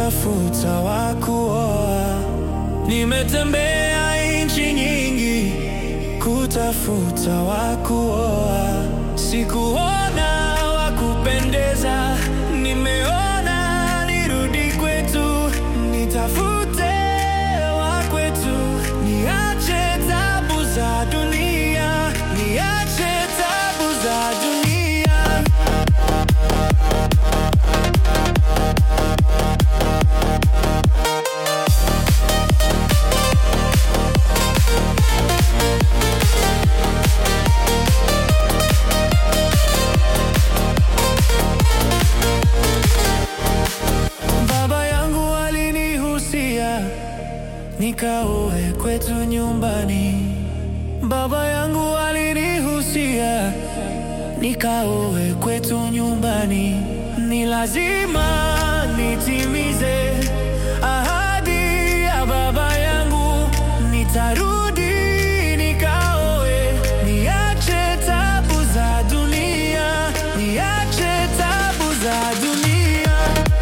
kutafuta wa kuoa. Nimetembea nchi nyingi kutafuta wa kuoa, sikuona wa kupendeza, nimeona nirudi kwetu, nitafute wa kwetu, niache tabu za dunia, niache tabu za dunia. Baba yangu alinihusia nikaoe kwetu nyumbani. Baba yangu alinihusia nikaoe kwetu nyumbani. Ni lazima nitimize ahadi ya baba yangu, nitarudi nikaoe, niache tabu za dunia, niache tabu za dunia.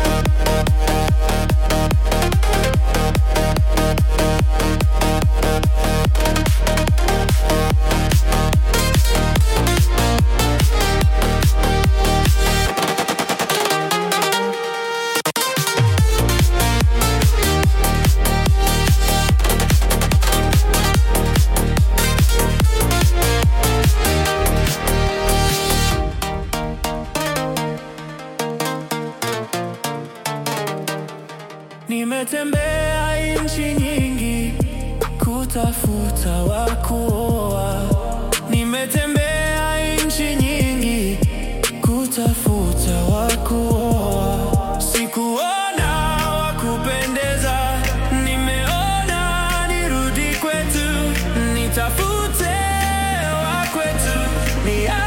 Nimetembea nchi nyingi kutafuta wa kuoa. Nimetembea nchi nyingi kutafuta wa kuoa. Sikuona wa kupendeza, nimeona nirudi kwetu, nitafute wa kwetu, nia